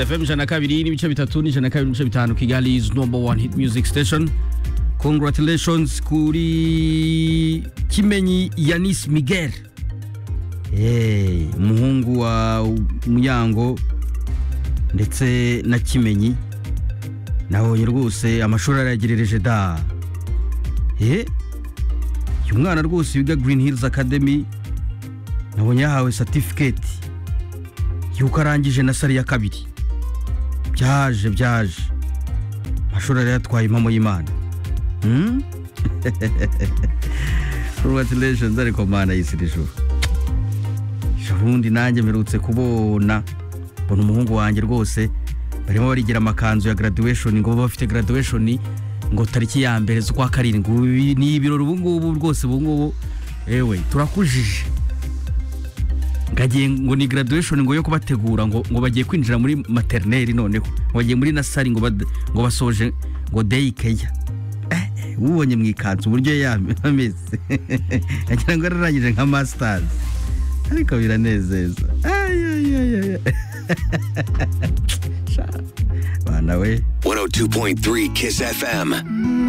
FM ijana na kabiri n'ibice bitatu n'ijana na kabiri n'ibice bitanu Kigali is number one hit music station congratulations kuri Kimenyi Yanis Miguel hey, umuhungu wa Muyango ndetse na Kimenyi nabonye rwose amashuri arayagerereje da eh uyu mwana rwose wiga Green Hills Academy nabonye yahawe certificate yuko arangije na sari ya kabiri byaje byaje amashuri arayatwaye impamo y'imana Hmm? congratulations ariko mana y'isi n'ijuru ubundi nanjye mperutse kubona mbona umuhungu wanjye rwose barimo barigira amakanzu ya graduation ngo babe bafite graduation ngo tariki ya mbere z'ukwa karindwi Ubu bi- ni ibirori ubu ngubu rwose ubu ngubu ewe turakujije ngagiye ngo ni graduation ngo yo kubategura ngo ngo bagiye kwinjira muri maternelle noneho ngo bagiye muri nasari ngo bad- ngo basoje ngo day care ubonye mu ikanzu uburyo yame- ameze agira ngo ararangije nka masters ariko biranezeza Ay, ay, ay, ay, ay. Sha, bana we 102.3 Kiss FM.